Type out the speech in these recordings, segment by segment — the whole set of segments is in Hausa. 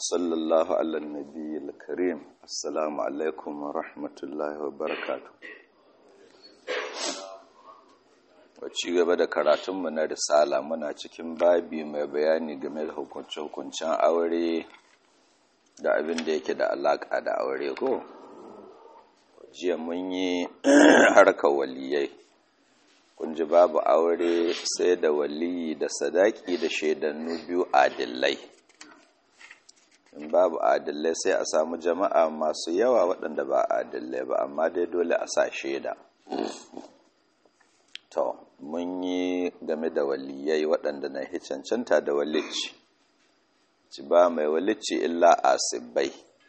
وصلى الله على النبي الكريم السلام عليكم ورحمة الله وبركاته ci gaba da karatunmu na risala muna cikin babi mai bayani game da hukunce-hukuncen aure da abin da yake da alaƙa da aure ko jiya mun yi harkar waliyai kun ji babu aure sai da waliyi da sadaki da shaidannu biyu adillai in babu adillai sai a samu jama'a masu yawa waɗanda ba adillai ba amma dai dole a sa shaida to mun yi game da waliyai waɗanda na hi cancanta da walicci ci ba mai walicci illa asibbai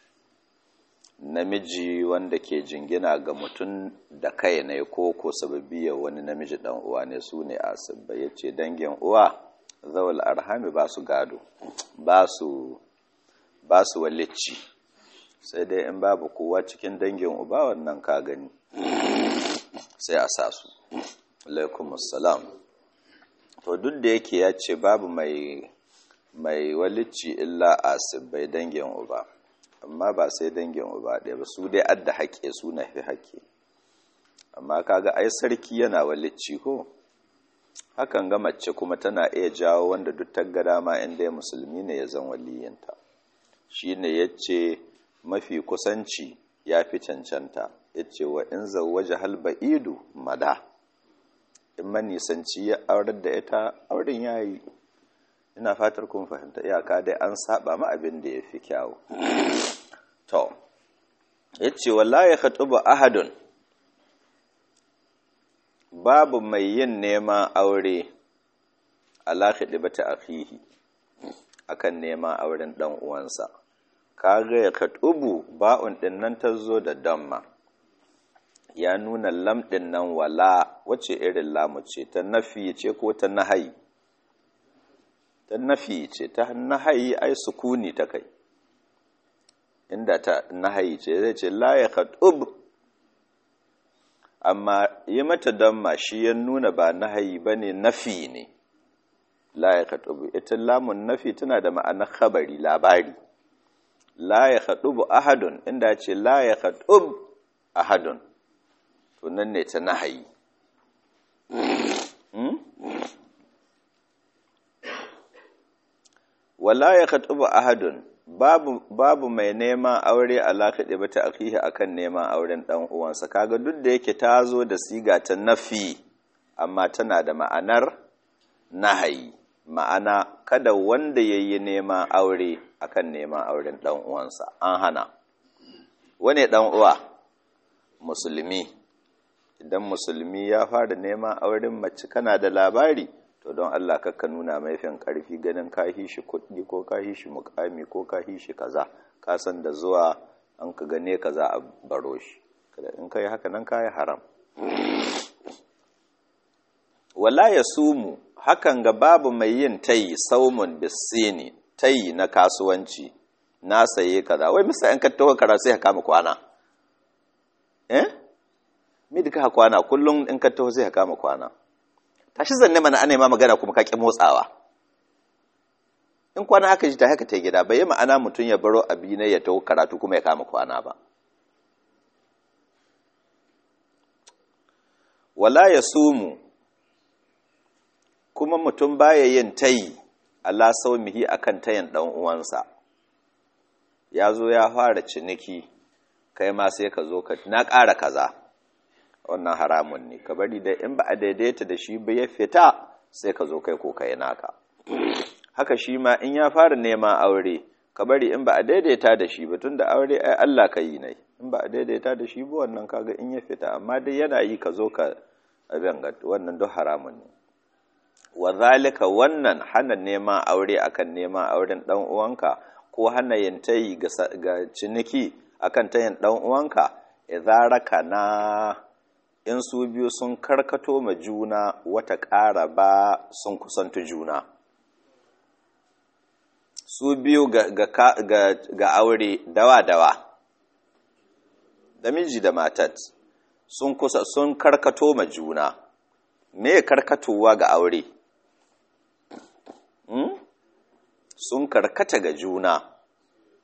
namiji wanda ke jingina ga mutum da kai ne ko ko sababiyar wani namiji dan uwa ne su ne asibbai ya ce dangin uwa zawal arhami ba su gado ba su ba su walicci sai dai in babu kowa cikin dangin uba wannan ka gani sai a sa su alaikumussalam to duk da yake ya ce babu mai mai walicci illa asibbai dangin uba amma ba sai dangin uba ɗaya ba su dai adda haƙe su na fi haƙe amma kaga ai sarki yana walicci ko hakan ga mace kuma tana iya jawo wanda duk ta ga dama inda ya musulmi ne ya zan waliyinta shine yace mafi kusanci ya fi cancanta yace wa in zawwaja hal ba'idu mada in manisanci ya aurar da ita auren yayi ina fatar kun fahimta iyaka dai an saba ma abin da ya fi kyawu to yace wallahi khatubu ahadun babu mai yin neman aure ala khidbati akhihi akan neman auren dan uwansa kaga ya khatubu ba'un din nan tazo da damma ya nuna lam din nan wala wace irin lamu ce ta nafi ce ko ta nahayi ta nafi ce ta nahayi ai sukuni ta kai inda ta nahayi ce zai ce la ya khatub amma yi mata damma shi ya nuna ba nahayi bane nafi ne la ya khatub ita lamun nafi tana da ma'anar khabari labari la ya khatub ahadun inda ce la ya khatub ahadun to nan ne ta nahayi wala ya khatubu ahadun babu babu mai neman aure alaka da bata akihi akan neman auren dan uwansa kaga duk da yake ta zo da siga ta nafi amma tana da ma'anar nahayi ma'ana kada wanda yayi neman aure akan neman auren dan uwansa an hana wane dan uwa musulmi idan musulmi ya fara neman auren mace kana da labari to don Allah kakka nuna maifin karfi ganin kahi shi kuɗi ko kahi shi mukami ko kahi shi kaza ka san da zuwa an ka gane kaza a baro shi kada in kai haka nan kai haram wala yasumu hakan ga babu mai yin tayi saumun bisini tayi na kasuwanci na saye kaza wai misa in ka taho kara sai ka kama kwana eh me duka kwana kullum in ka taho sai ka kama kwana tashi zanne mana ana ma magana kuma ka ki motsawa in kwana aka ji ta haka ta gida bai yi ma'ana mutum ya baro abi ne ya taho karatu kuma ya kama kwana ba wala ya sumu kuma mutum baya yin tayi Allah saumihi akan tayin dan uwansa ya zo ya fara ciniki kai ma sai ka zo ka na ƙara kaza wannan haramun ne ka bari da in ba a daidaita da shi ba ya fita sai ka zo kai ko kai naka haka shi ma in ya fara neman aure ka bari in ba a daidaita da shi ba tunda aure ai Allah ka yi ne in ba a daidaita da shi ba wannan kaga in ya fita amma dai yana yi ka zo ka abin ga wannan duk haramun ne wa zalika wannan hana neman aure akan neman auren dan uwanka ko hana yin tayi ga ciniki akan tayin dan uwanka idza rakana in su biyu sun karkato ma juna wata ƙara ba sun kusanta juna su biyu ga, ga, ga, ga aure dawa-dawa da miji da matat sun kusa sun karkato ma juna me karkatowa ga aure hmm? sun karkata ga juna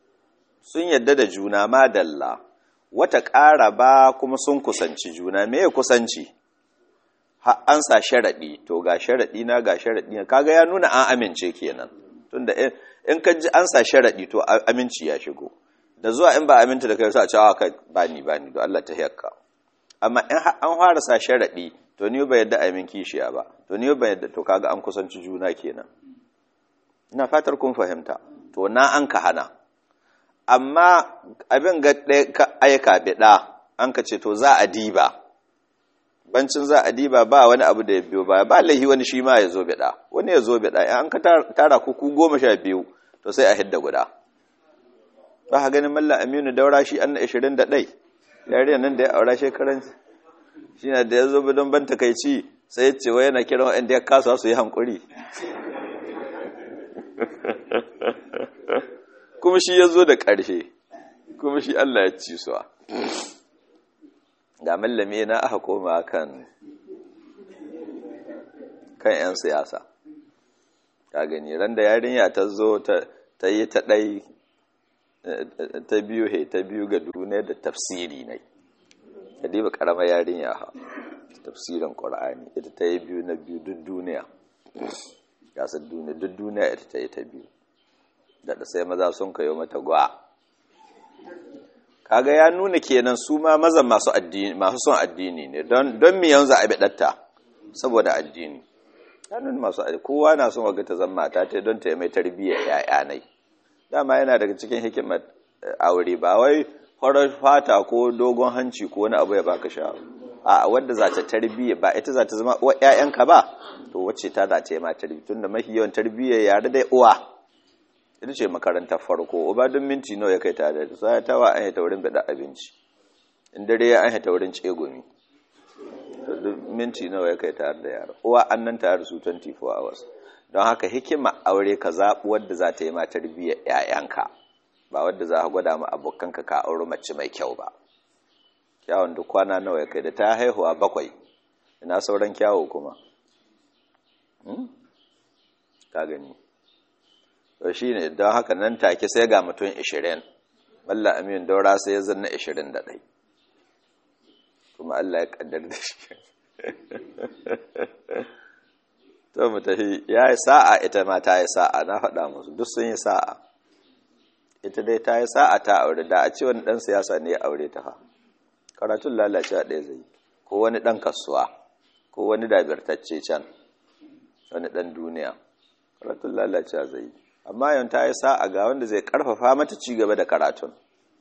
sun yadda da juna madalla wata ƙara ba kuma sun kusanci juna me ya kusanci har an sa sharaɗi to ga sharaɗi na ga sharaɗi na kaga ya nuna an amince kenan tunda in ka ji an sa sharaɗi to aminci ya shigo da zuwa in ba aminta da kai sai a ce a kai bani bani don Allah ta hiyarka amma in an fara sa sharaɗi to ni ba yadda aimin kishiya ba to ni ba yadda to kaga an kusanci juna kenan ina fatar kun fahimta to na an ka hana amma abin ga ka aika biɗa an ka ce to za a diba bancin za a diba ba wani abu da ya biyo ba ba laihi wani shi ma ya zo biɗa wani ya zo biɗa in an ka tara kuku goma sha biyu to sai a hidda guda ba ka ganin mallam aminu daura shi an na ashirin da ɗai yariya nan da ya aura shekaran shi na da ya zo don ban takaici sai ya ce wa yana kiran waɗanda ya kasa su yi hankuri kuma shi ya zo da ƙarshe kuma shi Allah ya ci suwa ga mallame na aka koma kan kan 'yan siyasa ka gani ran da yarinya ta zo ta yi ta ɗai ta biyu he ta biyu ga duniya da tafsiri ne ta diba ƙaramar yarinya ha tafsirin ƙwar'ani ita ta yi biyu na biyu duk duniya gasar duniya duk duniya ita ta yi ta biyu da sai maza sun kayo mata gwa kaga ya nuna kenan su ma mazan masu addini masu son addini ne don don mi yanzu a bidatta saboda addini ya nuna masu addini kowa na son waga ta zama mata ta don ta yi mai tarbiyyar yaya nai dama yana daga cikin hikimar aure ba wai farar fata ko dogon hanci ko wani abu ya baka sha a wadda za ta tarbiyya ba ita za ta zama uwa ƴaƴanka ba to wacce ta za ta yi ma tarbiyya tunda mafi yawan tarbiyya yare dai uwa ita ce makarantar farko uba don minti nawa ya kai tare da sai ta wa an yi taurin bada abinci in dare ya an yi taurin tsegumi minti nawa ya kai tare da yara uwa an nan tare da su 24 hours don haka hikima aure ka zaɓi wadda za ta yi ma tarbiyyar 'ya'yanka ba wadda za ka gwada ma abokanka ka auri mace mai kyau ba kyawun duk kwana nawa ya kai da ta haihuwa bakwai ina sauran kyawu kuma ka gani to shi ne don haka nan take sai ga mutum 20 malla amin daura sai ya zanna 21 kuma Allah ya kaddar da shi to mu tafi ya yi sa'a ita ma ta yi sa'a na faɗa musu duk sun yi sa'a ita dai ta yi sa'a ta aure da a ce wani ɗan siyasa ne ya aure ta ha karatun lalacewa ɗaya zai ko wani ɗan kasuwa ko wani dabirtacce can wani ɗan duniya karatun lalacewa zai yi amma yau ta yi sa'a ga wanda zai karfafa mata ci gaba da karatun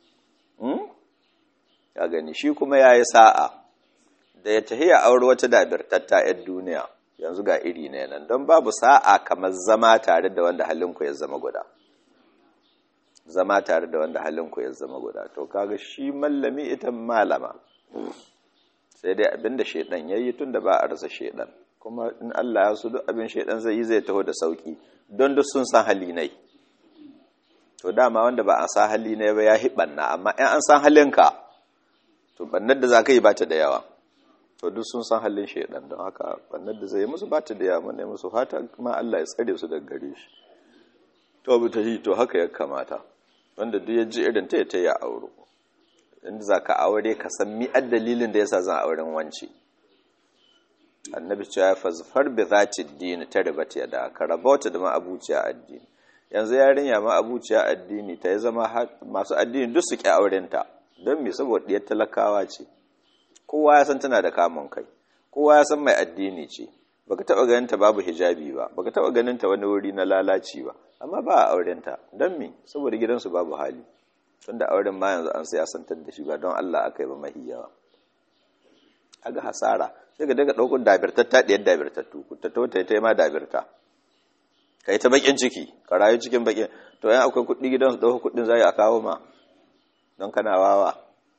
ya gani shi kuma ya yi sa'a da ya tahiya aure wata dabirtatta 'yan duniya yanzu ga iri ne nan don babu sa'a kamar zama tare da wanda halinku ya zama guda zama tare da wanda halinku ya zama guda to kaga shi mallami ita malama sai dai abinda shedan yayi tunda ba a rasa shedan kuma in Allah ya so duk abin shedan zai yi zai taho da sauki don duk sun san hali nai to dama wanda ba a san hali ne ba ya hibanna amma in an san halinka to bannar da zaka yi bata da yawa to duk sun san halin shedan don haka bannar da zai musu bata da yawa ne musu fata kuma Allah ya tsare su daga gare shi to bu ta yi to haka ya kamata wanda duk ya ji irin ta ya ta ya auro inda zaka aure ka san mi dalilin da yasa zan auren wance annabi cewa ya fazfar bi zati dini ta ribata ya da ka rabauta da ma'abuciya addini yanzu yarinya ma'abuciya addini ta yi zama masu addini duk su ƙi aurenta don me saboda ɗiyar talakawa ce kowa ya san tana da kamun kai kowa ya san mai addini ce baka taɓa ganin ta babu hijabi ba baka taɓa ganin ta wani wuri na lalaci ba amma ba a aurenta don me saboda gidansu babu hali tunda auren ma yanzu an siyasantar da shi ba don Allah aka yi ba mahi yawa aga hasara sai ka daga ɗaukar dabirtatta ɗiyar dabirtattu ta to ta yi ma dabirta ka yi ta bakin ciki ka rayu cikin bakin to yan akwai kuɗi gidansu ɗaukar kuɗin za a kawo ma don kana wawa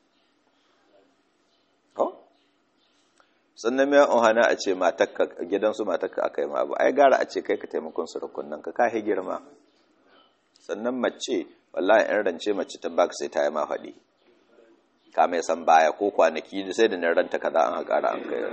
ko sannan mai ohana a ce matakka gidansu matakka aka yi ma abu ai gara a ce kai ka taimakon surukun nan ka kahe girma sannan mace wallahi in rance mace ta baka sai ta yi ma faɗi ka mai san baya ko kwanaki sai da nan ranta kaza an haƙara an kai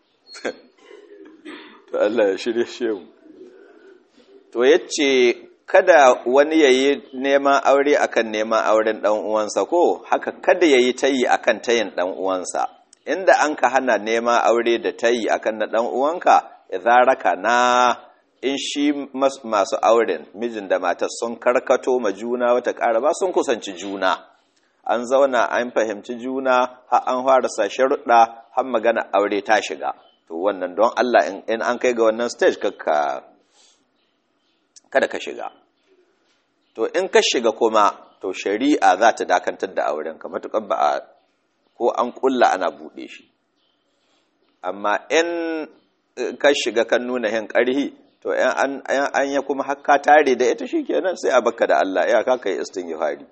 to Allah ya shirye shehu to yace kada wani ya yi neman aure akan neman auren ɗan uwansa ko haka kada ya yi tayi akan tayin ɗan uwansa inda an ka hana neman aure da tayi akan na ɗan uwanka raka na in shi masu auren mijin da matar sun karkato ma juna wata ƙara ba sun kusanci juna an zauna an fahimci juna har an fara sa sharuɗa har magana aure ta shiga to wannan don Allah in an kai ga wannan stage kakka kada ka shiga to in ka shiga kuma to shari'a za ta dakantar da auren ka matuƙar ba a ko an ƙulla ana buɗe shi amma in ka shiga kan nuna hin ƙarhi to an ya kuma hakka tare da ita shikenan sai a baka da Allah ya ka kai istighfari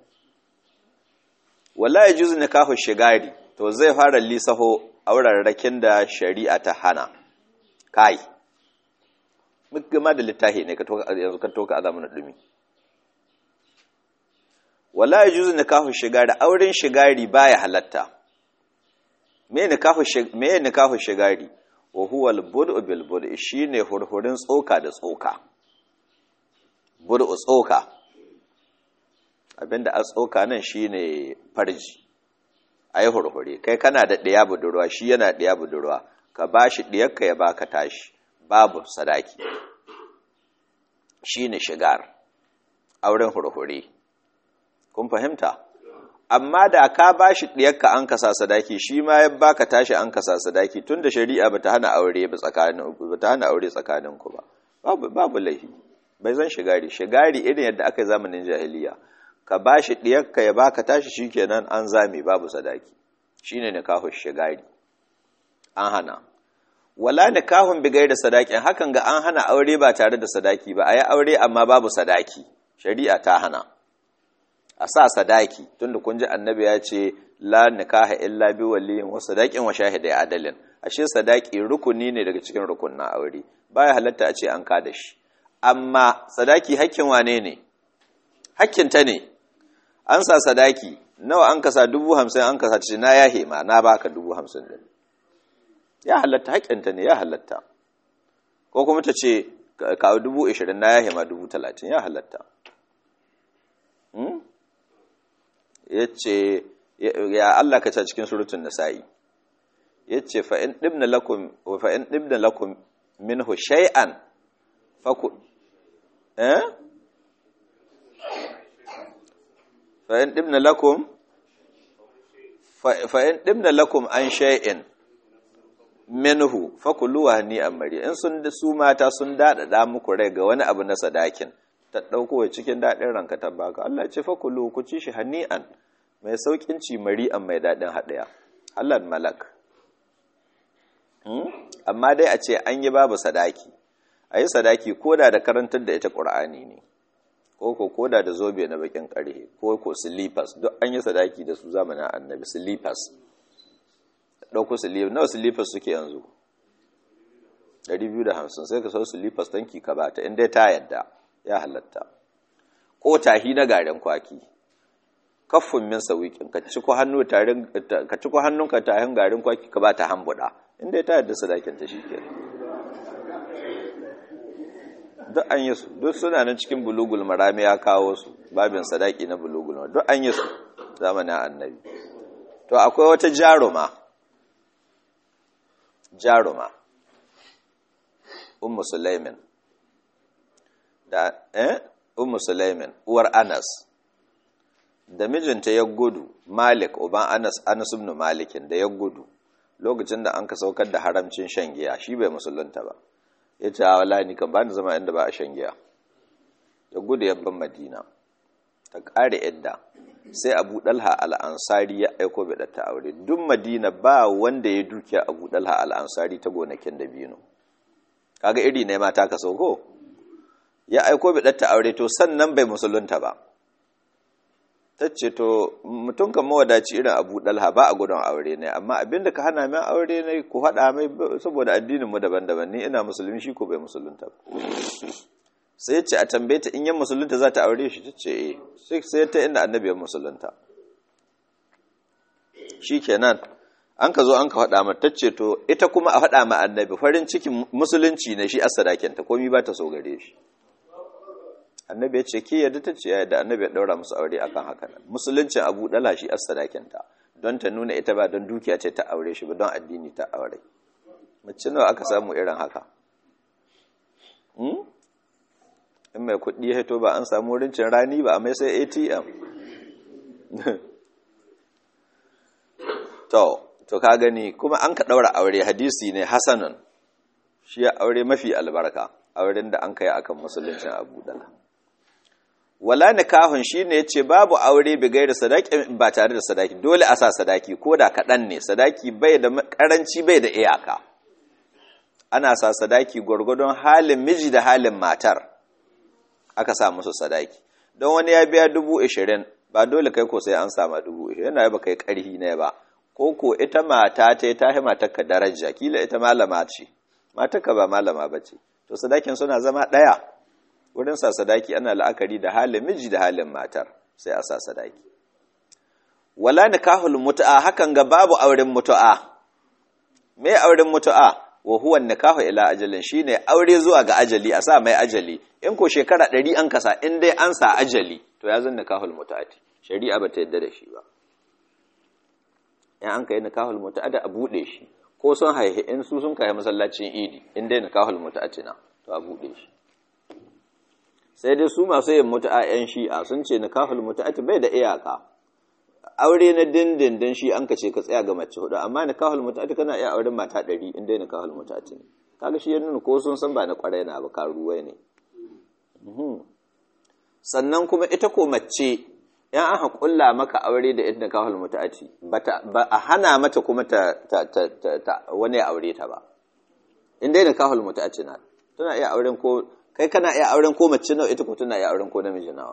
wala yajuzu nikahu shigari to zai fara lisaho aurarrakin da shari'a ta hana kai gama da littafi ne yanzu ka toka a zamanin dumi wala yajuzu nikahu shigari auren shigari baya halatta me nikahu me nikahu shigari wa huwa al-bud'u bil bud'i shine hurhurin tsoka da tsoka bud'u tsoka abinda a tsoka nan shine farji ayi hurhure kai kana da ɗaya budurwa shi yana ɗaya budurwa ka bashi ɗiyarka ya baka tashi babu sadaki shine shigar auren hurhure kun fahimta amma da ka bashi ɗiyarka an kasa sadaki shi ma ya baka tashi an kasa sadaki tunda shari'a bata hana aure ba tsakanin bata hana aure tsakanin ku ba babu babu laifi bai zan shigari shigari irin yadda aka yi zamanin jahiliya ka bashi ɗiyarka ya baka tashi shikenan an zame babu sadaki shine nikahu shigari an hana wala nikahun bi da sadakin hakan ga an hana aure ba tare da sadaki ba ayi aure amma babu sadaki shari'a ta hana a sa sadaki tunda kun ji annabi ya ce la nikaha illa bi waliyin wa sadaqin wa shahidai adalin ashe sadaki rukuni ne daga cikin rukunna aure baya halatta a ce an ka da shi amma sadaki hakkin wane ne hakkin ta ne an sa sadaki nawa an kasa dubu hamsin an kasa ce na yahe ma na baka dubu hamsin din ya halatta hakkin ta ne ya halatta ko kuma ta ce kawo dubu ishirin na yahe ma dubu talatin ya halatta ya ce ya Allah ka ta cikin surutun nasa'i ya ce fa'in ɗibna lakum minhu shay'an faku eh fa'in ɗibna lakum fa'in ɗibna lakum an shay'in minhu fakuluwa ni amari in sun su mata sun daɗaɗa muku rai ga wani abu na sadakin ta ɗauko cikin daɗin ranka ta baka Allah ce fakulu ku ci shi hani'an mai sauƙin ci mari'an mai daɗin haɗaya Allah malak amma dai a ce an yi babu sadaki a yi sadaki koda da karantar da ita ƙur'ani ne ko ko koda da zobe na bakin ƙarhe ko ko slippers duk an yi sadaki da su zamanin annabi slippers ɗauko slippers nawa slippers suke yanzu 250 sai ka sau slippers tanki ka bata inda ta yadda ya halatta ko tahi na garin kwaki kaffin min sawiqin ka ci ko hannu tarin ka ci ko hannunka tahin garin kwaki ka ba ta hambuda inda ta yadda sadakin ta shikenan duk an yi su duk suna nan cikin bulugul marami ya kawo su babin sadaki na bulugul duk an yi su zamanin annabi to akwai wata jaruma jaruma ummu sulaimin da eh ummu sulaimin uwar anas da mijinta ya gudu malik uban anas anas ibn malikin da ya gudu lokacin da an ka saukar da haramcin shan giya shi bai musulunta ba ya ce wala ni kan bani zama inda ba a shan giya ya gudu yabban madina ta ƙare idda sai abu dalha al'ansari ya aiko bai ta aure duk madina ba wanda ya dukiya abu dalha al'ansari ta gonakin da bino kaga iri ne mata ka sauko ya aiko bai ta aure to sannan bai musulunta ba ta ce to mutum kan mawadaci irin abu dalha ba a gudun aure ne amma abinda ka hana min aure ne ku haɗa mai saboda addininmu daban-daban ni ina musulmi shi ko bai musulunta sai ce a tambaye ta in yan musulunta za ta aure shi ta ce eh sai ta inda annabi ya musulunta shi kenan an ka zo an ka faɗa mata ta ce to ita kuma a faɗa ma annabi farin cikin musulunci ne shi a sadakinta komi ba ta so gare shi annabi ya ce ke yadda ta ce yadda annabi ya daura musu aure akan haka nan musuluncin abu dala shi as sadakinta don ta nuna ita ba don dukiya ce ta aure shi ba don addini ta aure mace nawa aka samu irin haka in mai kuɗi ya to ba an samu rincin rani ba a mai sai atm to to ka gani kuma an ka ɗaura aure hadisi ne hasanun shi ya aure mafi albarka auren da an kai akan musuluncin abu dala wala nikahun shine yace babu aure bi gairi sadaki ba tare da sadaki dole a sa sadaki ko da kaɗan ne sadaki bai da karanci bai da iyaka ana sa sadaki gwargwadon halin miji da halin matar aka sa musu sadaki don wani ya biya dubu ishirin ba dole kai ko sai an sama dubu ishirin yana ba kai karhi ne ba ko ko ita mata ta ta yi matarka daraja kila ita malama ce matarka ba malama ba ce to sadakin suna zama ɗaya wurin sa sadaki ana la'akari da halin miji da halin matar sai a sa sadaki wala nikahul mutu'a hakan ga babu auren mutu'a me auren mutu'a wa huwa nikahu ila ajalin shine aure zuwa ga ajali a sa mai ajali in ko shekara 100 an kasa in dai an sa ajali to ya zan nikahul mutu'ati shari'a ba ta yadda da shi ba in an kai nikahul mutu'a da a bude shi ko sun haihi in su sun kai masallacin idi in dai nikahul mutu'ati na to a bude shi sai dai su masu yin mutu'a yan shi'a sun ce nikahul mutu'ati bai da iyaka aure na dindindin shi an kace ka tsaya ga mace hudu amma nikahul mutu'ati kana iya auren mata 100 in dai nikahul mutu'ati ne kaga shi ya nuna ko sun san ba na kwarai na ba karuwai ne sannan kuma ita ko mace yan aka kulla maka aure da ita nikahul mutu'ati ba a hana mata kuma ta, wani aure ta ba in dai nikahul mutu'ati na tana iya auren ko kai kana iya auren ko mace nawa ita ko tana iya auren ko namiji nawa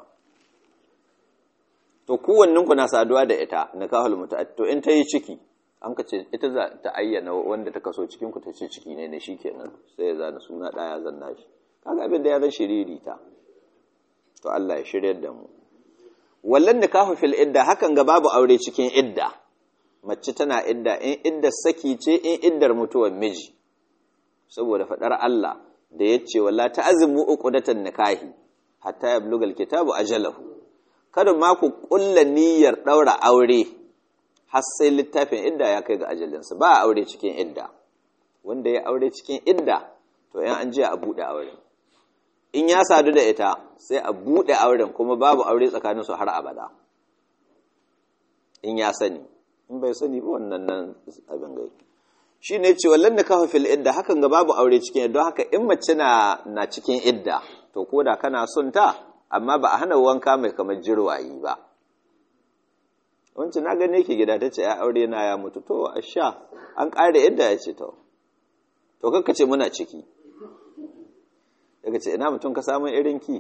to kowannen ku na saduwa da ita nikahul mutu'ati to in ta yi ciki an ka ce ita za ta ayyana wanda ta kaso cikin ku ta ce ciki ne ne shikenan sai ya zana suna daya zanna shi kaga abin da ya zan shiriri ta to Allah ya shiryar da mu wallan nikahu fil idda hakan ga babu aure cikin idda mace tana idda in idda saki ce in iddar mutuwar miji saboda fadar Allah da yace walla ta'zimu uqdatan nikahi hatta yablugal kitabu ajalahu kada ma ku kulla niyyar daura aure har sai littafin idda ya kai ga ajalinsa ba aure cikin idda wanda ya aure cikin idda to yan an je a bude auren in ya sadu da ita sai a buɗe auren kuma babu aure tsakaninsu har abada in ya sani in bai sani ba wannan nan abin gai shi ne ce wallan da kafa fil idda hakan ga babu aure cikin idda haka in mace na na cikin idda to ko da kana son ta amma ba a hana wanka mai kamar jirwayi ba wancan na gane ki gida ta ce ya aure na ya mutu to a sha an ƙare idda ya ce to to kakka ce muna ciki daga ce ina mutum ka samun irin ki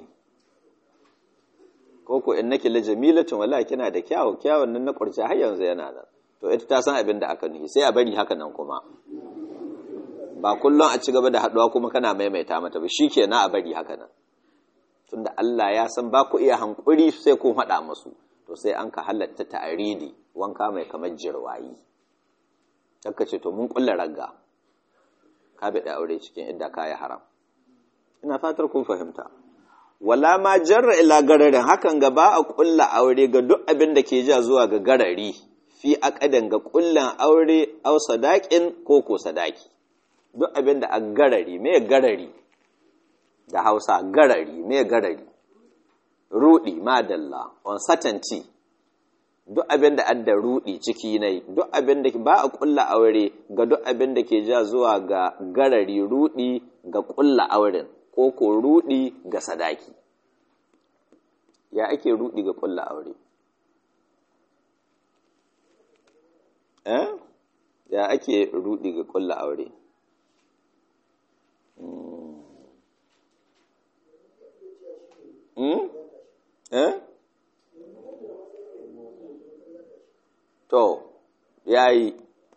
ko ko in nake la jamilatun wala kina da kyawu kyawun nan na kurci har yanzu yana nan to ita ta san abin da aka nufi sai a bari haka nan kuma ba kullum a ci gaba da haduwa kuma kana maimaita mata ba shikenan a bari haka nan tunda Allah ya san ba ku iya hankuri sai kun haɗa musu to sai an ka halatta ta'aridi wanka mai kamar jirwayi takka ce to mun kulla ragga ka bi da aure cikin idda kaya haram ina fatar kun fahimta wala ma jarra ila gararin hakan ga ba a kulla aure ga duk abin da ke ja zuwa ga garari fi aqadan ga kullan aure au sadaqin ko ko sadaki duk abin da a garari me garari da Hausa garari me garari rudi madalla uncertainty duk abin da adda rudi ciki ne duk abin da ba a kulla aure ga duk abin da ke ja zuwa ga garari rudi ga kulla auren ko ko rudi ga sadaki ya ake rudi ga kulla aure eh ya ake rudi ga kulla aure hmm eh to yayi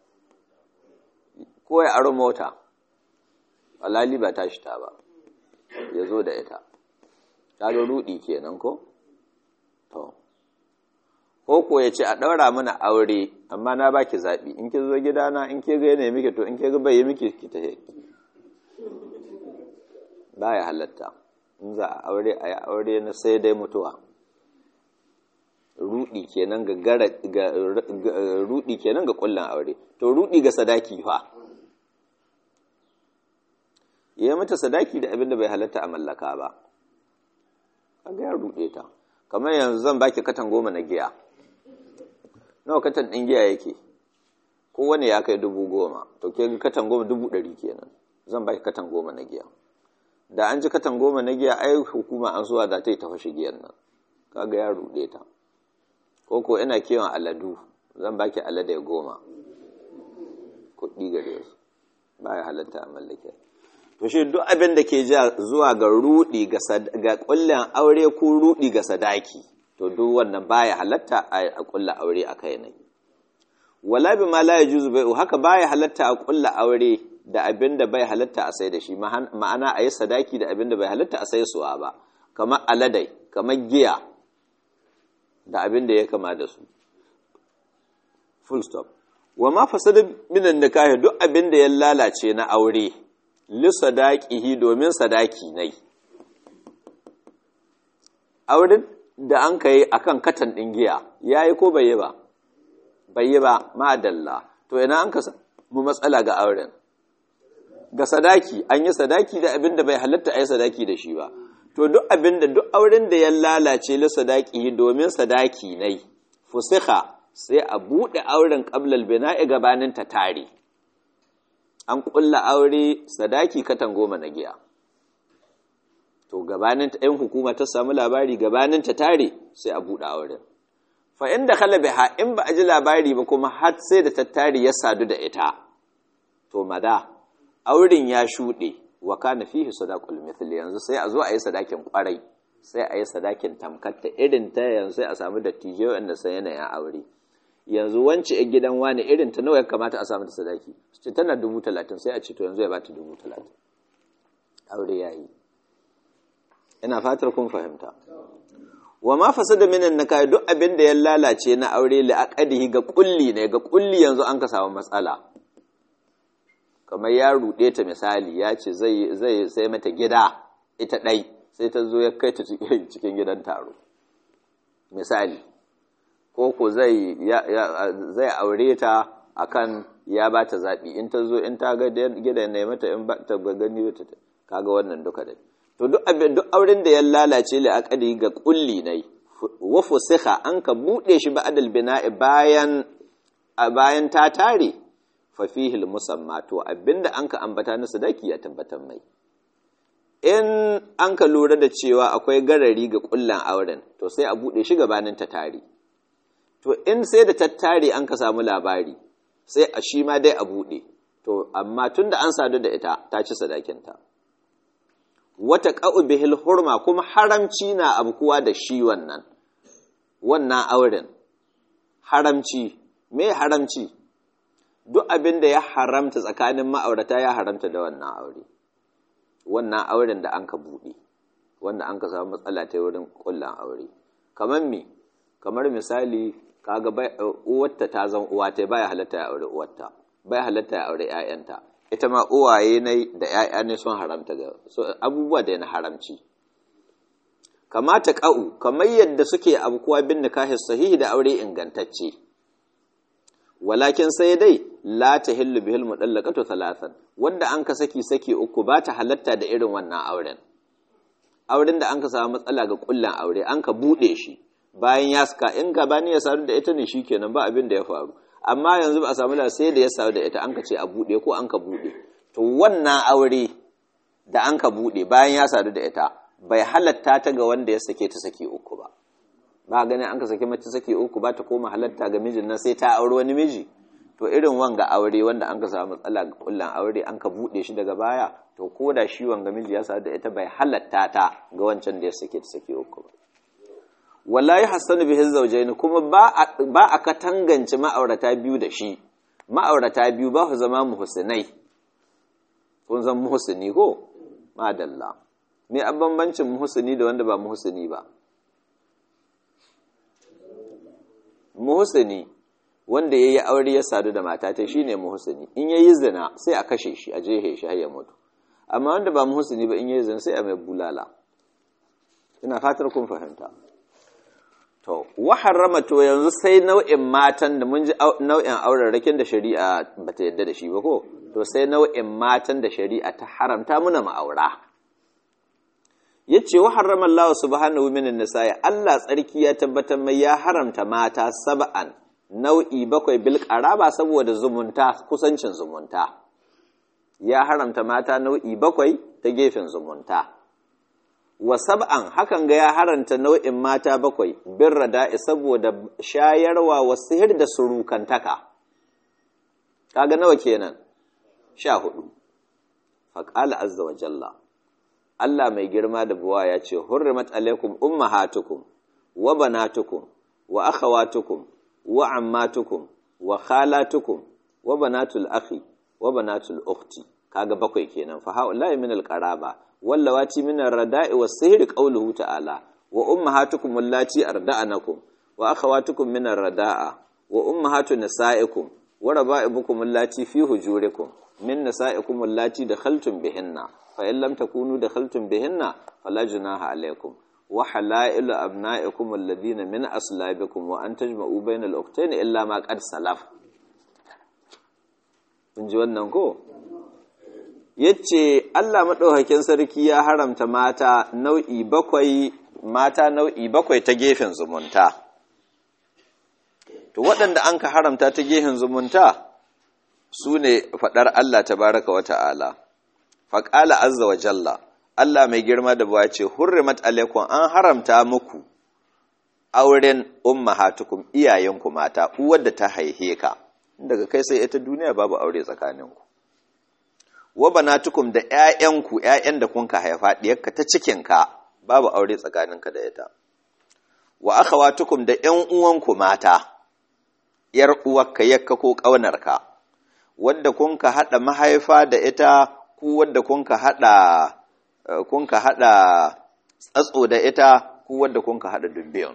ko ya aro mota alali ba ta shi ta ba ya zo da ita ta ga rudi kenan ko to ko ko ya ce a ɗaura mana aure amma na baki zaɓi in ki zo gidana in ke ga yana miki to in ke ga bai yi miki ki ta ba ya halatta in za a aure a yi aure na sai dai mutuwa rudi kenan ga ga rudi kenan ga kullun aure to rudi ga sadaki fa yayi mata sadaki da abin da bai halatta a mallaka ba kaga ya rude ta kamar yanzu zan baki katan goma na giya nawa katan din giya yake kowane ya kai dubu goma to ke katan goma dubu ɗari kenan zan baki katan goma na giya da an ji katan goma na giya ai hukuma an zuwa da ta yi ta fashe giyan nan kaga ya rude ta ko ko ina kiwon aladu zan baki alade goma kuɗi gare su ba ya halatta a mallake to shi duk abin da ke ja zuwa ga rudi ga kullin aure ko rudi ga sadaki to duk wannan baya halatta a kulla aure a kai ne wala bi ma la yajuzu bai'u haka baya halatta a kulla aure da abin da bai halatta a sai da shi ma'ana a yi sadaki da abin da bai halatta a sai suwa ba kamar aladai kamar giya da abin da ya kama da su full stop wa ma fasada minan nikahi duk abin da ya lalace na aure li sadaqihi domin sadaki nai auren da an kai akan katan din giya yayi ko bai yi ba bai yi ba madalla to ina an ka mu matsala ga auren ga sadaki an yi sadaki da abin da bai halatta a yi sadaki da shi ba to duk abin da duk auren da ya lalace li sadaki domin sadaki nai fusiha sai a buɗe auren ƙablal bina'i gabanin ta tare an ƙulla aure sadaki katan goma na giya to gabanin ta ɗan hukuma ta samu labari gabanin ta tare sai a buɗe auren fa inda khala biha in ba a ji labari ba kuma har sai da tattari ya sadu da ita to mada auren ya shuɗe wa kana fihi sadaqul mithli yanzu sai a zo a yi sadakin kwarai sai a yi sadakin tamkatta irin ta yanzu sai a samu dattijai wanda sai yanayin aure yanzu wance a gidan wani irin ta nawa ya kamata a samu da sadaki su ce tana dubu talatin sai a ce to yanzu ya bata dubu talatin aure ya yi ina fatar kun fahimta wa ma fasada minan nakahi duk abin da ya lalace na aure li aqadihi ga kulli ne ga kulli yanzu an ka samu matsala kamar ya ruɗe ta misali ya ce zai zai sai mata gida ita ɗai sai ta zo ya kai ta cikin gidan taro misali ko ko zai zai aure ta akan ya ba ta zaɓi in ta zo in ta ga gidan ne mata in ba ta gani ta kaga wannan duka dai to duk abin duk auren da ya lalace li aqadi ga kulli ne wa fusiha an ka bude shi ba adal bina'i bayan a bayan ta tare fa fihi al musamma to abinda an ka ambata na sadaki ya tabbatar mai in an ka lura da cewa akwai garari ga kullan auren to sai a bude shi gabanin ta tare to in sai da tattare an ka samu labari sai a shi ma dai a bude to amma tunda an sadu da ita ta ci sadakinta wata ƙa'u bihil hurma kuma haramci na abkuwa da shi wannan, wannan auren, haramci, me haramci, duk abin da ya haramta tsakanin ma'aurata ya haramta da wannan aure, wannan auren da an ka buɗe, wanda an ka samu matsala ta wurin ƙullan aure. Kamar me, kamar misali, kaga uwarta ta zan uwa ta baya halatta ya aure uwarta, baya halatta ya aure ‘ya'yanta. ita ma uwaye ne da ‘ya'ya ne sun haramta ga abubuwa da na haramci. Kamata ƙa'u, kamar yadda suke abukuwa bin nikahi sahihi da aure ingantacce, walakin sai dai la ta hillu bihil muɗallakatu talatan, wanda an ka saki saki uku ba ta halatta da irin wannan auren. Auren da an ka samu matsala ga ƙullan aure, an ka buɗe shi, bayan ya saka in gabani ya sadu da ita ne shi kenan ba abin da ya faru. amma yanzu ba a samu sai da ya samu da ita an ka ce a buɗe ko an ka buɗe to wannan aure da an ka buɗe bayan ya sadu da ita bai halatta ta ga wanda ya sake ta saki uku ba ba ganin an ka sake mace saki uku ba ta koma halatta ga mijin nan sai ta aure wani miji to irin wanga aure wanda an ka samu matsala ga kullan aure an ka buɗe shi daga baya to ko da shi wanga miji ya sadu da ita bai halatta ta ga wancan da ya sake ta saki uku ba wallahi hassanu bihi zawjaini kuma ba ba a katangance ma'aurata biyu da shi ma'aurata biyu ba su zama muhsinai kun san muhsini ko madalla me an bambancin muhsini da wanda ba muhsini ba muhsini wanda yayi aure ya sadu da mata ta shine muhsini in yayi zina sai a kashe shi a jehe shi har ya mutu amma wanda ba muhsini ba in yayi zina sai a mai bulala ina fatar kun fahimta to wa harrama to yanzu sai nau'in matan da mun ji nau'in aurarrakin da shari'a bata yadda da shi ba ko to sai nau'in matan da shari'a ta haramta muna ma'aura yace wa harrama Allah subhanahu minan nisa'i Allah tsarki ya tabbatar mai ya haramta mata sab'an nau'i bakwai bil qaraba saboda zumunta kusancin zumunta ya haramta mata nau'i bakwai ta gefen zumunta wa sab'an hakan ga ya haranta nau'in mata bakwai bin rada'i saboda shayarwa wa sihir da surukantaka kaga nawa kenan sha hudu faqala azza wa jalla Allah mai girma da buwa ya ce hurrimat alaikum ummahatukum wa banatukum wa akhawatukum wa ammatukum wa khalatukum wa banatul akhi wa banatul ukhti kaga bakwai kenan fa haula min alqaraba wallawati min ar-rada'i was-sihri qawluhu ta'ala wa ummahatukum allati arda'anakum wa akhawatukum min ar-rada'a wa ummahatu nisa'ikum wa raba'ibukum allati fi hujurikum min nisa'ikum allati dakhaltum bihinna fa in lam takunu dakhaltum bihinna fala junaha alaykum wa halailu abna'ikum alladhina min aslabikum wa an tajma'u bainal ukhtayn illa ma qad salaf kun ji wannan ko yace Allah maɗaukakin sarki ya haramta mata nau'i bakwai mata nau'i bakwai ta gefen zumunta to waɗanda an ka haramta ta gefen zumunta su ne faɗar Allah tabaraka wa ta'ala faƙala azza wa jalla Allah mai girma da buwa ce hurrimat alaikum an haramta muku auren ummahatukum iyayenku mata uwar da ta haihe ka daga kai sai ita duniya babu aure tsakaninku wa banatukum da ƴaƴanku ƴaƴan da kunka haifa diyarka ta cikinka babu aure tsakaninka da ita wa akhawatukum da ƴan uwanku mata yar uwarka yakka ko ƙaunarka wanda kunka hada mahaifa da ita ku wanda kunka hada kunka hada tsatso da ita ku wanda kunka hada dubbiyon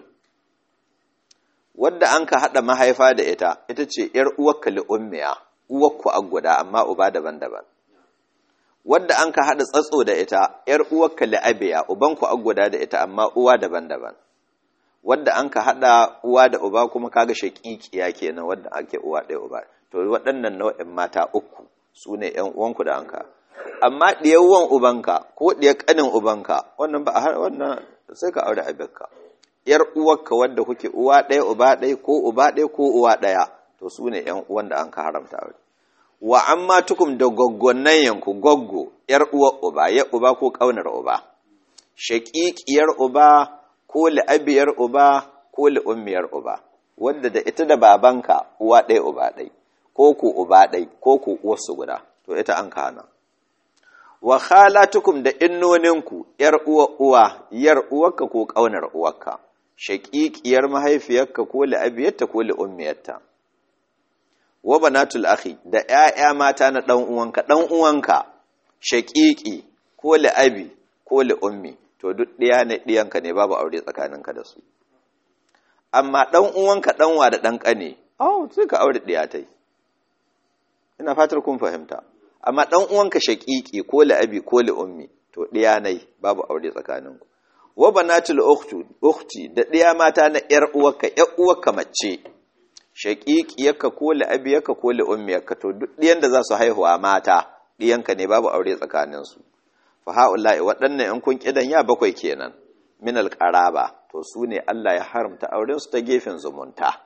wadda an ka hada mahaifa da ita ita ce yar uwarka li ummiya uwarku a guda amma uba daban-daban wadda an ka haɗa tsatso da ita, ‘yar uwarka la'abiya, ubanku an guda da ita, amma uwa daban-daban. Wadda an ka haɗa uwa da uba kuma kaga shaƙiƙiya kenan wadda ake uwa ɗaya uba. To, waɗannan nau'in mata uku su ne ‘yan uwanku da an ka. Amma ɗiyar ubanka ko ɗiyar ƙanin ubanka, wannan ba a wannan sai ka aure abinka. ‘Yar uwarka wadda kuke uwa ɗaya uba ɗaya ko uba ɗaya ko uwa ɗaya, to su ne ‘yan uwan da an ka haramta aure. wa amma tukum da goggonan yanku goggo ‘yar uwa uba, ya uba ko ƙaunar uba, shaƙiƙiyar uba ko li'abiyar uba ko li'ummiyar uba, wadda da ita da babanka uwa ɗaya uba ɗai, ko ku uba ɗai, ko ku uwarsu guda, to ita an kana. Wa khalatukum da innoninku ‘yar uwa uwa, ‘yar uwarka ko ƙaunar uwarka, shaƙiƙiyar mahaifiyarka ko li'abiyarta ko li'ummiyarta. wa banatul akhi da ƴaƴa mata na dan uwanka dan uwanka shaqiqi ko li abi ko li ummi to duk ɗiya ne ɗiyanka ne babu aure tsakaninka da su amma dan uwanka danwa da dan kane oh sai ka aure ɗiya tai ina fatar kun fahimta amma dan uwanka shaqiqi ko li abi ko li ummi to ɗiya ne babu aure tsakaninku wa banatul ukhti da ɗiya mata na ƴar uwarka ƴar uwarka mace shaƙiƙiyarka ko la'abiyarka ko la'ummiyarka to duk ɗiyan da za su haihuwa mata ɗiyanka ne babu aure tsakaninsu fa ha'ula'i waɗannan in kun ƙidan ya bakwai kenan min alƙaraba to su ne Allah ya haramta auren su ta gefen zumunta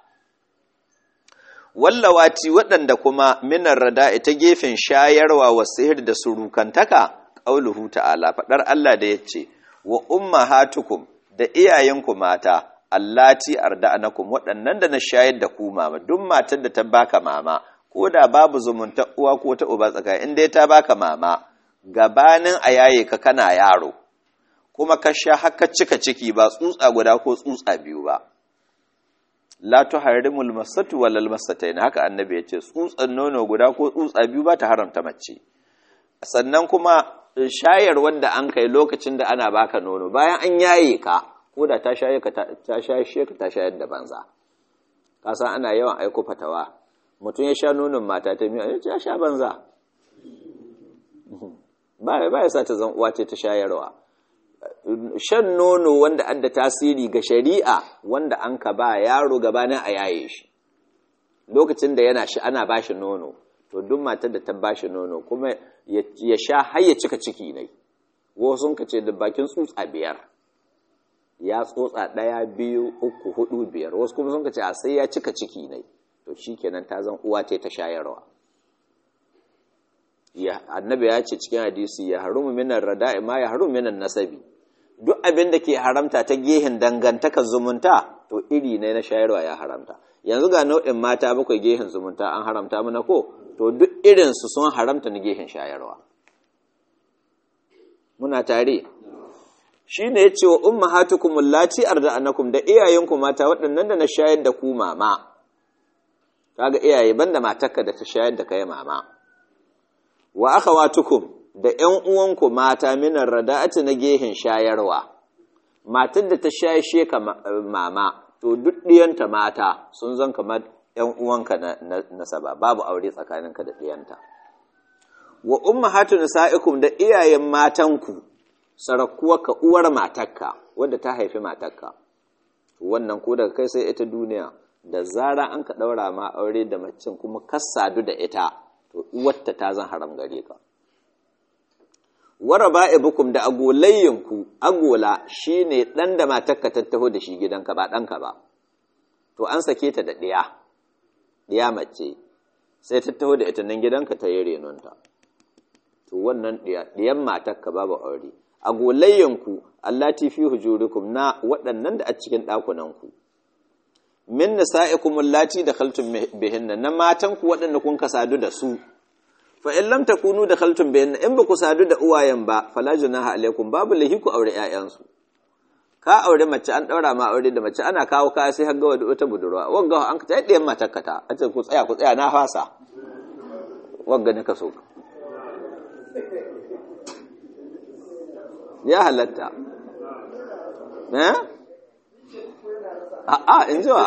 wallawati waɗanda kuma minar rada'i ta gefen shayarwa wa sihir da surukantaka qauluhu ta'ala faɗar Allah da yace wa ummahatukum da iyayenku mata allati arda'anakum waɗannan da na shayar da ku mama duk matar da ta baka mama ko da babu zumunta uwa ko ta uba tsaka in dai ta baka mama gabanin a yaye ka kana yaro kuma ka sha haka cika ciki ba tsutsa guda ko tsutsa biyu ba la tuharrimul masatu walal masatayn haka annabi ya ce tsutsan nono guda ko tsutsa biyu ba ta haramta mace sannan kuma shayar wanda an kai lokacin da ana baka nono bayan an yaye ka ko da ta shaye ka ta shaye ka ta shayar da banza ka san ana yawan aiko fatawa mutum ya sha nonon mata ta miya ya sha banza ba ba ya sa ta zan uwa ce ta shayarwa shan nono wanda adda tasiri ga shari'a wanda an ka ba yaro gabanin a yaye shi lokacin da yana shi ana bashi nono to duk matar da ta bashi nono kuma ya sha har ya cika ciki ne wasu ka ce da bakin tsutsa biyar ya tsotsa ɗaya biyu uku hudu biyar wasu kuma sun ka ce a sai ya cika ciki ne to shi kenan ta zan uwa ta ta shayarwa annabi ya ce cikin hadisi ya harumu minan rada'i ma ya harumu minan nasabi duk abin da ke haramta ta gehen dangantakar zumunta to iri ne na shayarwa ya haramta yanzu ga nau'in mata bakwai gehen zumunta an haramta mana ko to duk irinsu sun haramta na gehen shayarwa muna tare shi ne ya ce wa umma hatukumul lati arda'anakum da iyayenku mata waɗannan da na shayar da ku mama kaga iyaye banda matarka da ta shayar da kai mama wa akhawatukum da ƴan uwanku mata minar rada'ati na gehen shayarwa matar da ta shayashe ka mama to duk ɗiyanta mata sun zan kamar ƴan uwanka na nasaba babu aure tsakaninka da ɗiyanta wa ummahatu nisaikum da iyayen matanku sarakuwarka uwar matarka wadda ta haifi matarka wannan ko daga kai sai ita duniya da zara an ka ɗaura ma aure da macin kuma kasadu da ita to uwarta ta zan haram gare ka wara ba'ibukum da agolayyinku agola shine dan da matarka ta taho da shi gidanka ba ɗanka ba to an sake ta da ɗiya ɗiya mace sai ta taho da ita nan gidanka ta yi renonta to wannan ɗiyan matarka babu aure agolayyanku allati fi hujurikum na waɗannan da a cikin ɗakunanku min nisa'ikum allati dakhaltum bihinna na matanku waɗanda kun kasadu da su fa in lam takunu dakhaltum bihinna in ba ku sadu da uwayen ba fala junaha alaikum babu lahi ku aure ƴaƴansu ka aure mace an daura ma aure da mace ana kawo kaya sai har ga wata budurwa wagga an ka ta ɗayan matarka ta a ce ku tsaya ku tsaya na fasa wagga ne ka so ya halatta eh a'a in ji wa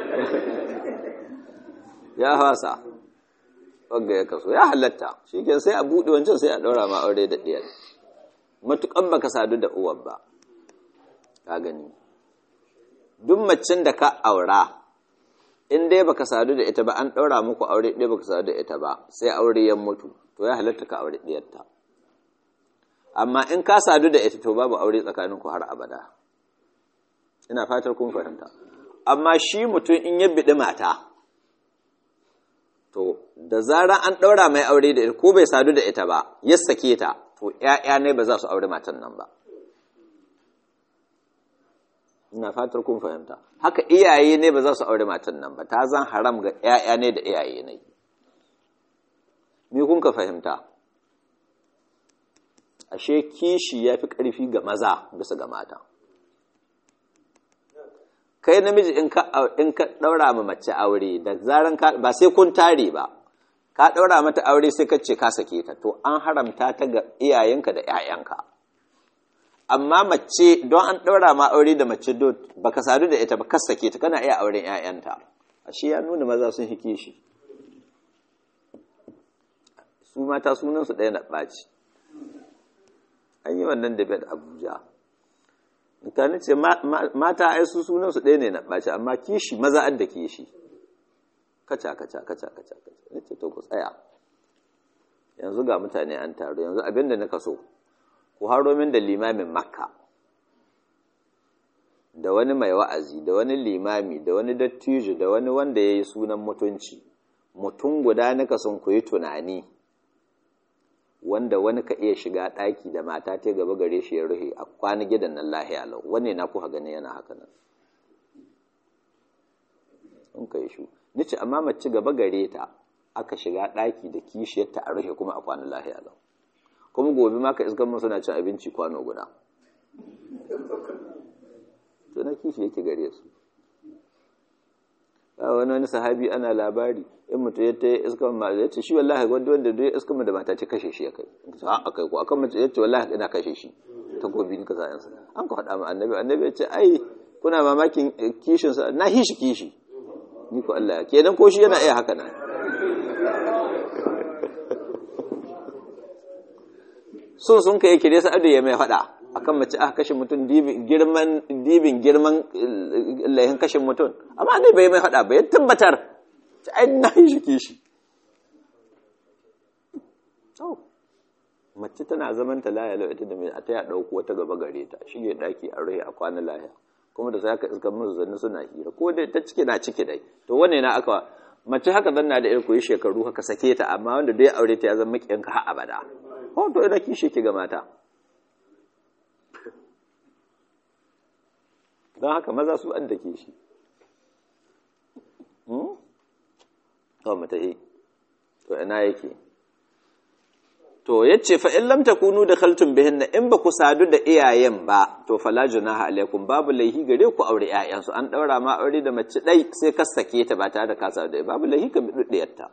ya fasa wagga ya kaso ya halatta shi ke sai a buɗe wancan sai a ɗaura ma aure da ɗiyar matuƙan baka sadu da uwar ba ka gani duk macin da ka aura in dai baka sadu da ita ba an ɗaura muku aure ɗaya baka sadu da ita ba sai aure ya mutu to ya halatta ka aure ɗiyarta amma in ka sadu da ita to babu aure tsakaninku har abada ina fatar kun fahimta amma shi mutum in ya biɗi mata to da zarar an ɗaura mai aure da ita ko bai sadu da ita ba ya sake ta to ‘ya'ya ne ba za su aure matan nan ba ina fatar kun fahimta haka iyaye ne ba za su aure matan nan ba ta zan haram ga ‘ya'ya ne da iyaye ne me kun ka fahimta ashe kishi ya fi ƙarfi ga maza bisa ga mata kai namiji in ka in ka daura ma mace aure da zaran ka ba sai kun tare ba ka daura mata aure sai ka ce ka sake ta to an haramta ta ga iyayenka da ƴaƴanka amma mace don an daura ma aure da mace do baka sadu da ita ba ka sake ta kana iya auren ƴaƴanta ashe ya nuna maza sun hike shi su mata sunan su ɗaya na ɓaci an yi wannan debate Abuja mutane ce mata ai su sunan su ɗaya ne na ɓaci amma kishi maza an da kishi kaca kaca kaca kaca kaca ne ce to ku tsaya yanzu ga mutane an taru yanzu abin da nika so ku haro min da limamin makka da wani mai wa'azi da wani limami da wani dattijo da wani wanda ya yi sunan mutunci mutum guda nika son ku yi tunani wanda wani ka iya shiga ɗaki da mata ta gaba gare shi ya ruhe a kwana gidan nan lahiya lau wanne na kuka gani yana haka nan in ka yi shu nice amma mace gaba gare ta aka shiga ɗaki da kishiyarta a ruhe kuma a kwana lahiya lau kuma gobe ma ka iskan mu suna cin abinci kwano guda to na kishi yake gare su wani wani sahabi ana labari in mutum ya ta yi iskan ma ya ce shi wallahi wanda wanda duk iskan da mata ce kashe shi ya kai a kai ko akan mace ya ce wallahi ina kashe shi ta gobe ni ka sa yansa an ka faɗa ma annabi annabi ya ce ai kuna mamakin kishin sa na hishi kishi ni ko Allah kenan ko shi yana iya haka nan sun sun kai kire sa ado ya mai faɗa akan mace aka kashe mutum girman dibin girman laihin kashe mutum amma ne bai mai hada ba ya tabbatar ai na yi shi kishi mace tana zaman ta laya lau ita da mai a ta ya dauko wata gaba gare ta shige daki a rai a kwana laya kuma da sai ka iska musu zanni suna hira ko dai ta cike na cike dai to wanne na aka mace haka zanna da irko yi shekaru haka sake ta amma wanda dai aure ta ya zama makiyanka har abada ko to ina kishi ki ga mata don haka maza su an da ke shi to mata yi to ina yake to yace fa in lam takunu dakhaltum bihinna in ba ku sadu da iyayen ba to fala junaha alaikum babu laihi gare ku aure ƴaƴan su an daura ma aure da mace dai sai ka sake ta ba tare da ka sadu da babu laihi ka biduddiyarta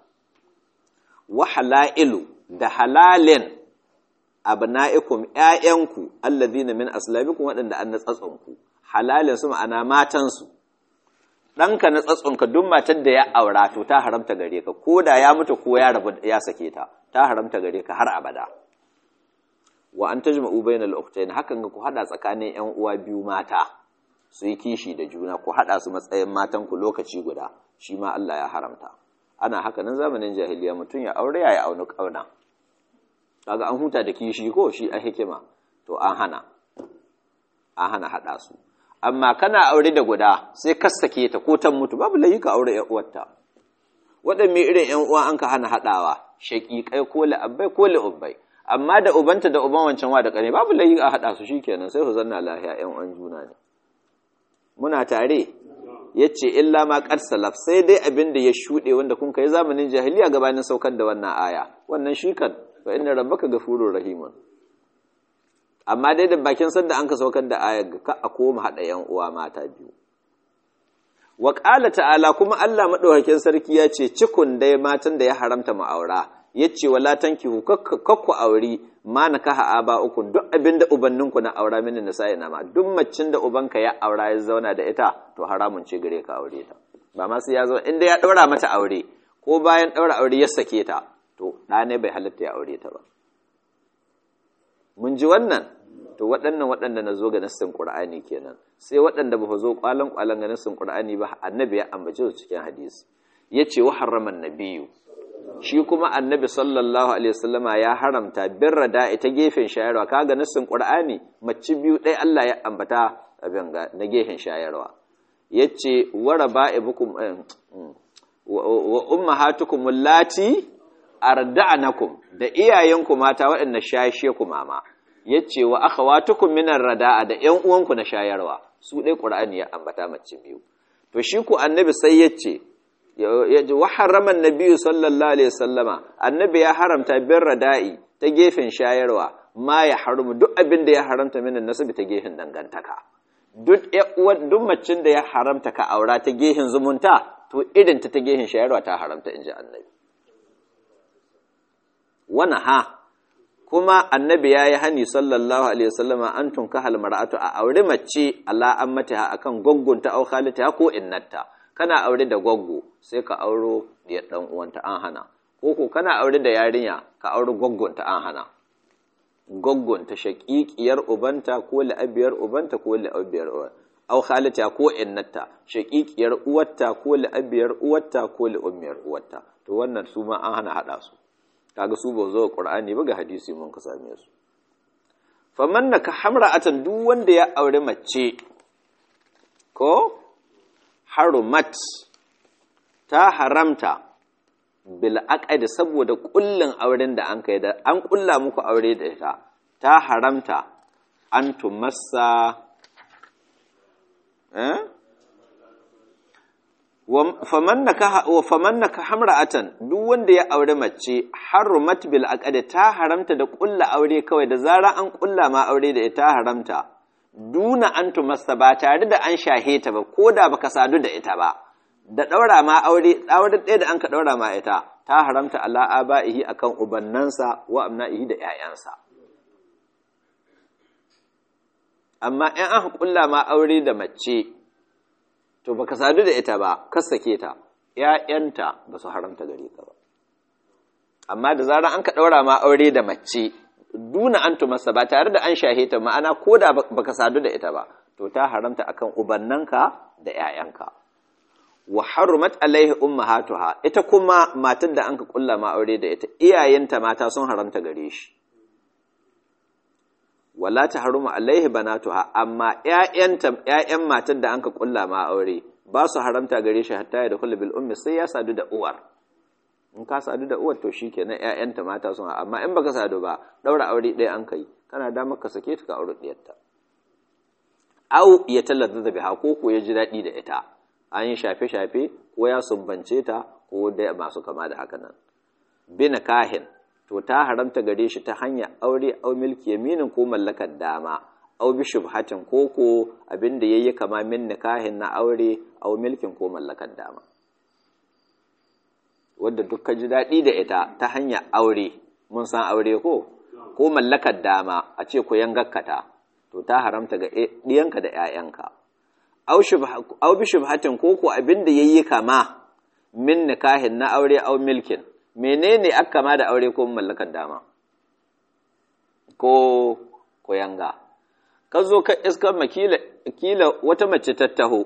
wa halailu da halalin abna'ikum ƴaƴanku alladhina min aslabikum waɗanda an natsatsunku halalin su ma'ana matan su ɗanka na tsatsonka duk matar da ya aura to ta haramta gare ka ko da ya mutu ko ya rabu ya sake ta ta haramta gare ka har abada wa an tajma'u bainal ukhtayn hakan ga ku hada tsakanin ƴan uwa biyu mata su yi kishi da juna ku hada su matsayin matan ku lokaci guda shi ma Allah ya haramta ana haka nan zamanin jahiliya mutum ya aure ya yi aunu kauna kaga an huta da kishi ko shi a hikima to an hana an hana hada su amma kana aure da guda sai ka sake ta ko ta mutu babu layi ka aure ƴan uwarta waɗanne irin ƴan uwa an ka hana haɗawa shaƙiƙai ko la'abbai ko la'ubbai amma da ubanta da uban wancan wa da ƙane babu layi a haɗa su shikenan sai su zanna lahiya ƴan uwan juna ne muna tare yace illa ma qad salaf sai dai abin da ya shuɗe wanda kun kai zamanin jahiliya gabanin saukar da wannan aya wannan shi kan fa inna rabbaka ghafurur rahimun amma dai da bakin sanda an ka saukar da ayar ga ka a koma haɗa ‘yan uwa mata biyu. Wa ƙala ta'ala kuma Allah maɗaukakin sarki ya ce cikun dai matan da ya haramta ma'aura, ya ce wa latanki kakku auri ma na kaha aba uku duk abin da ubanninku na aura mini na sa'i nama duk macin da ubanka ya aura ya zauna da ita to haramun ce gare ka aure ta. Ba ma sai ya zo inda ya ɗaura mata aure ko bayan ɗaura aure ya sake ta to ɗane bai halatta ya aure ta ba. mun ji wannan to waɗannan waɗanda na zo ga nassin ƙur'ani kenan sai waɗanda ba zo ƙwalan ƙwalan ga nassin ƙur'ani ba annabi ya ambace su cikin hadisi ya ce wa haraman nabiyu shi kuma annabi sallallahu alaihi wasallama ya haramta birra da ita gefen shayarwa kaga nassin ƙur'ani mace biyu ɗaya Allah ya ambata abin ga na gefen shayarwa yace wa raba'ibukum wa ummahatukum allati arda'anakum da iyayenku mata waɗanda shayashe ku mama yace wa akhawatukum minar rada'a da ƴan uwanku na shayarwa su dai qur'ani ya ambata mace biyu to shi ku annabi sai yace yaji wa harrama annabi sallallahu alaihi wasallama annabi ya haramta bin rada'i ta gefen shayarwa ma ya haramu duk abin da ya haramta minan nasabi ta gefen dangantaka duk duk macin da ya haramta ka aura ta gefen zumunta to irin ta ta gefen shayarwa ta haramta inji annabi wani ha kuma annabi ya yi hani sallallahu alaihi wasallama an tunka halmar'atu a aure mace ala an mata akan gwaggonta au khalita ko innata kana aure da gwaggo sai ka auro da dan uwanta an hana ko ko kana aure da yarinya ka aure gwaggonta an hana gwaggonta shaqiqiyar ubanta ko la'abiyar ubanta ko la'abiyar au khalita ko innata shaqiqiyar uwarta ko la'abiyar uwarta ko la'ummiyar uwarta to wannan su ma an hana hada su kaga su ba zo Qur'ani ba ga hadisi mun ka same su faman naka hamra'atan duk wanda ya aure mace ko harumat ta haramta bil aqdi saboda kullun auren da an kai da an kulla muku aure da ita ta haramta an tumassa eh faman naka hamra'atan duk wanda ya aure mace harumat bil aqdi ta haramta da kulla aure kawai da zara an kulla ma aure da ita haramta duna an tumassa ba tare da an shahe ta ba ko da baka sadu da ita ba da daura ma aure aure ɗaya da an ka daura ma ita ta haramta ala abaihi akan ubannansa wa amnaihi da ƴaƴansa amma in an kulla ma aure da mace to baka sadu da ita ba ka sake ta ƴaƴanta ba su haramta gare ka ba amma da zarar an ka ɗaura ma aure da mace duna an tumasa ba tare da an shahe ta ma'ana ko da baka sadu da ita ba to ta haramta akan ubannanka da 'ya'yanka wa harumat alaihi ummahatuha ita kuma matar da anka kulla ma aure da ita iyayenta mata sun haramta gare shi wala ta haruma alaihi banatuha amma ƴaƴanta ƴaƴan matar da anka kulla ma aure ba su haramta gare shi hatta ya dakhul bil ummi sai ya sadu da uwar in ka sadu da uwar to shikenan ƴaƴanta mata sun amma in baka sadu ba daura aure ɗaya an kai kana da maka sake ta ka aure ɗiyarta au ya tallata da biha ko ko ya ji daɗi da ita an yi shafe-shafe ko ya sumbance ta ko da masu kama da haka nan bin kahin to ta haramta gare shi ta hanyar aure au milki yaminin ko mallakar dama au bi shubhatin ko ko abin da yayi kama min nikahin na aure au milkin ko mallakar dama wanda duk ka ji daɗi da ita ta hanyar aure mun san aure ko ko mallakar dama a ce ku yangakkata to ta haramta ga ɗiyanka da 'ya'yanka au bi shubhatin ko ko abin da yayi kama min nikahin na aure au milkin menene aka kama da aure ko mallakar dama ko ko yanga ka zo ka iskar makila kila wata mace ta taho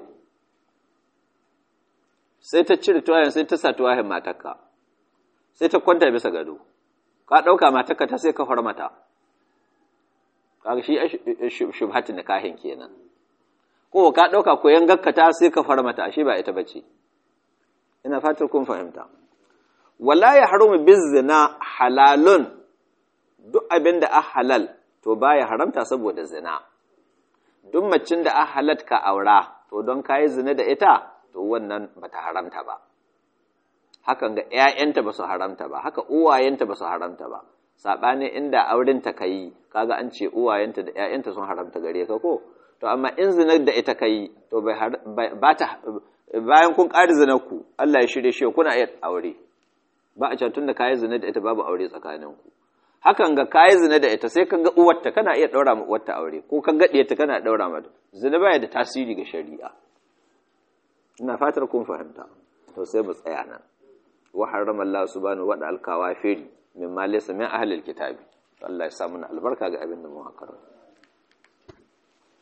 sai ta cire tuwayen sai ta sa tuwayen matarka sai ta kwanta bisa gado ka ɗauka matarka ta sai ka mata kaga shi shubhatin nikahin kenan ko ka ɗauka koyan gakkata sai ka farmata shi ba ita bace ina fatar kun fahimta wala ya haramu bizina halalun duk abin da a halal to baya haramta saboda zina duk macin da a halat ka aura to don kayi zina da ita to wannan bata haramta ba hakan ga ƴaƴanta ba su haramta ba haka uwayenta ba su haramta ba saɓanin inda aurenta ka yi kaga an ce uwayenta da ƴaƴanta sun haramta gare ka ko to amma in zinar da ita ka yi to ba ta bayan kun ƙari zinar ku Allah ya shirye shi kuna iya aure ba a tun da kayi zina da ita babu aure tsakaninku hakan ga kayi zina da ita sai ka ga uwarta kana iya ɗaura ma uwarta aure ko ka ga ta kana ɗaura mata zina baya da tasiri ga shari'a ina fatar kun fahimta to sai mu tsaya nan wa harrama Allah subhanahu wa ta'ala al-kawafiri mimma laysa min ahli al-kitabi Allah ya sa mana albarka ga abin da mu karanta